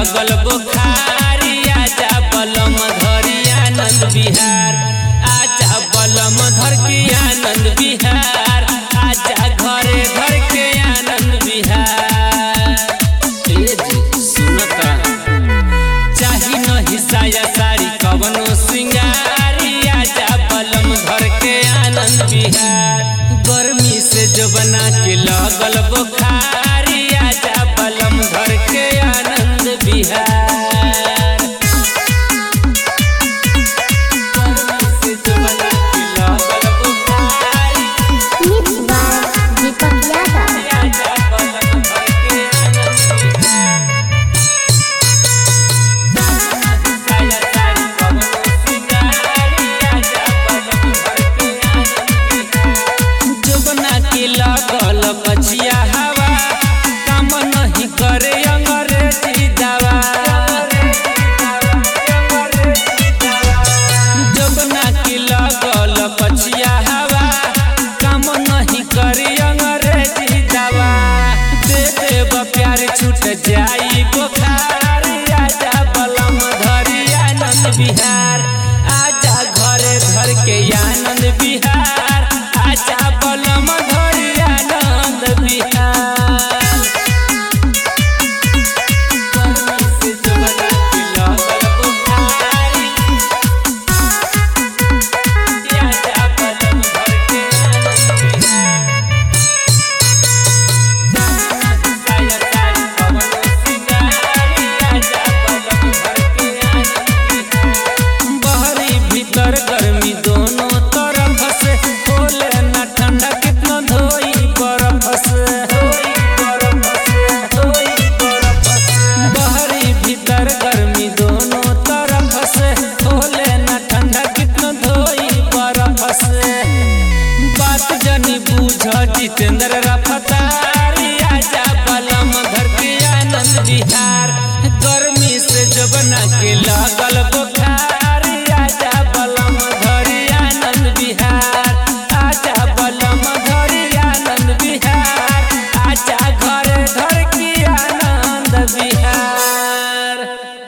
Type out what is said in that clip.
लगल बुखारी आजा बलम धरी आनंद बिहार आजा बलम धर के आनंद बिहार आजा घरे घर के आनंद बिहार ए जी सुनता चाही नहीं साया साड़ी कवनो सिंगारी आजा बलम धर के आनंद बिहार गर्मी से जो बना के लगल बुखारी आजा बलम धर के आनंद बिहार गर्मी से जो बना के लगल Bukhari Mix by Deepak Yadav. आजा बलम धर के आनंद बिहार जोबना के लगल कचिया हवा काम नहीं करे अंग्रेजी दवा जोबना के लगल कचिया हवा काम नहीं करे अंग्रेजी दवा दे देव प्यार छूट जाई बुखार आजा बलम धरी आनंद बिहार आजा घरे घर के आनंद बिहार